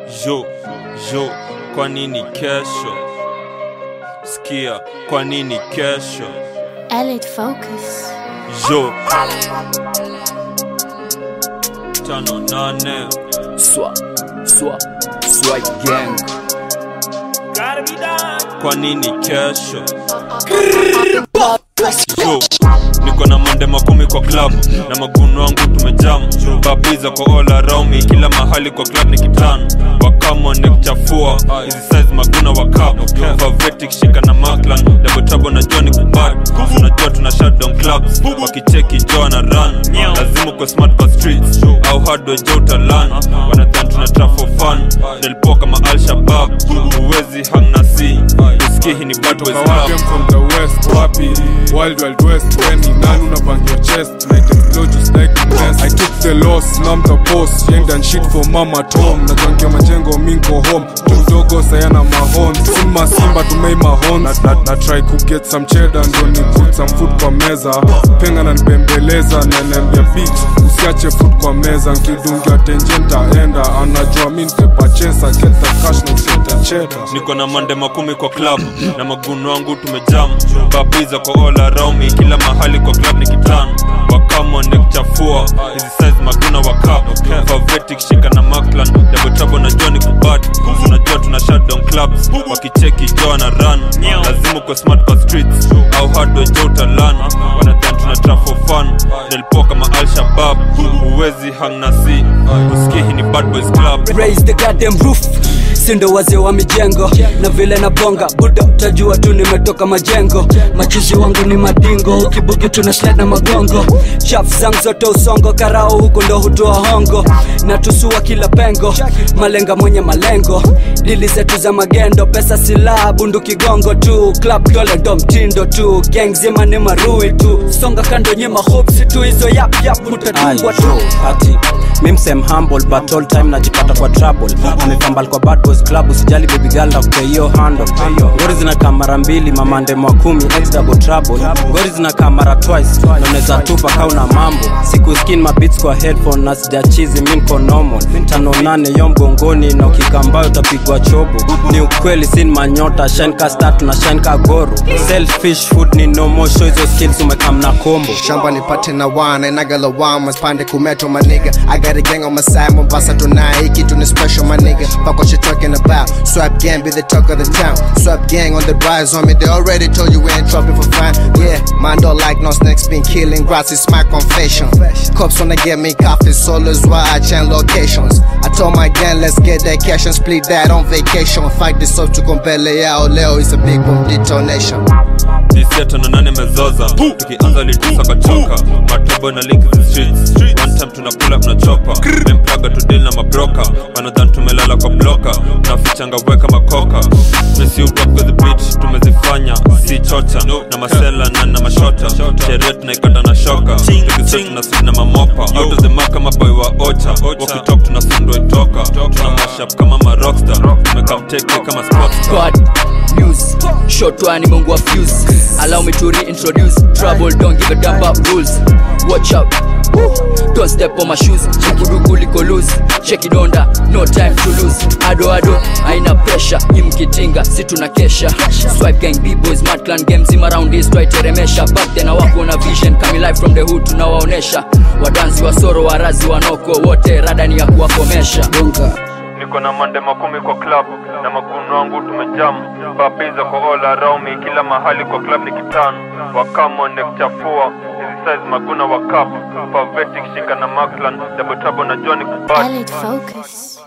Jo, jo, kwa nini kesho? Sikia, kwa nini kesho? Elite Focus. Jo, tano nane Swa, swa, swag gang. kwa nini kesho? Jo, niko na mande makumi kwa club na maguno wangu tumejam babiza kwa all around me kila mahali kwa club ni kitan wakamo nekuchafua hizi size maguna wa cup favetic shika na maklan double trouble na Johnny kubad unajua tuna shutdown clubs wakicheki jo na run lazima uko smart kwa streets au hard jo utalan wanadhan tuna trap for fun nilipoa kama al shabab huwezi hang na si usikie hii ni bad boys Toka wapi club I'm from the west wapi wild wild west when ni nani unabang your chest like explode just like a mess I took the loss now I'm the boss yanked and shit for mama tom najangia majengo minko home mdogo sayana mahon simba simba tumei mahon na, na, na try ku get some cheddar ndo ni put some food kwa meza penga na nibembeleza na niambia bitch usiache food kwa meza nkidungia tenje ntaenda anajua mi ntepachesa get the cash na usete cheddar niko na mande makumi kwa club na maguno wangu tumejam babiza kwa all around me kila mahali kwa club ni kitan wakamo nekuchafua hizi size maguna wa cup favetic shika na maklan double trouble na Johnny kubad unajua tuna shutdown clubs wakicheki jo na run lazima uko smart kwa streets au hard jo utalan wanadhan tuna trap for fun nilipoa kama al shabab huwezi hang na si usikie hii ni bad boys club Raise the goddamn roof sindo wazee wa mijengo na vile na bonga buda utajua tu nimetoka majengo machizi wangu ni madingo ukibugi tuna slide na magongo chaf zangu zote usongo karao huku ndo hutoa hongo na tusua kila pengo malenga mwenye malengo dili zetu za magendo pesa silaha bundu kigongo tu club dole ndo mtindo tu gang zima ni marui tu songa kando nyema hopsi tu hizo yap yap mutatungwa tu ati mimsem humble but all time najipata kwa trouble amefambal kwa bad boys club usijali baby girl na kupea hiyo handle ngori zinakaa mara mbili mamande mwa kumi ex double trouble ngori zinakaa mara twice na unaweza tupa kauna mambo siku skin mabits kwa headphone na sijachizi mi nko normal tano nane yo mgongoni na ukikambayo utapigwa chobo ni ukweli sin manyota shine ka star tuna shine ka goro selfish food ni no more show hizo skills umekam na kombo shamba nipate na wana inagalawama spande kumeto maniga I got a gang on my side Mombasa tonight hiki tu ni special my nigga fuck what you talking about swap gang be the talk of the town swap gang on the rise on me they already told you we ain't dropping for fun yeah man don't like no snakes been killing grass is my confession cops wanna get me coffee so that's why I change locations I told my gang let's get that cash and split that on vacation fight this up to compele yao leo is a big boom detonation Diseto na nane mezoza tukianza litusa kachoka matobo na link the streets one time tunakula tunachopa memplaga tudil na mabroka wanadhan tumelala kwa bloka nafichanga weka makoka mesi rock with the beach tumezifanya si chocha na masela na na mashota sherehe tunaikata na shoka tukisema tunasudi na mamopa out of the mark kama boy wa ocha wakitalk tunasundwa itoka tuna mashup kama marockstar tumekamteke kama sportstar God news short one mungu wa fuse allow me to reintroduce trouble don't give a damn about rules watch out Woo. don't step on my shoes chikuduku liko loose check donda no time to lose ado ado haina pressure imkitinga si tuna kesha swipe gang b-boys mad clan games im around this twaiteremesha back then wako na vision coming live from the hood tunawaonesha wadansi wa soro warazi wanoko wote radani ya kuwakomesha bonga niko na mande makumi kwa club na maguno wangu tumejam babiza kwa all around me kila mahali kwa club ni kitan wakamo nekuchafua hizi size maguna wa cup favetic shika na maklan double trouble na Johnny kubad Elite Focus.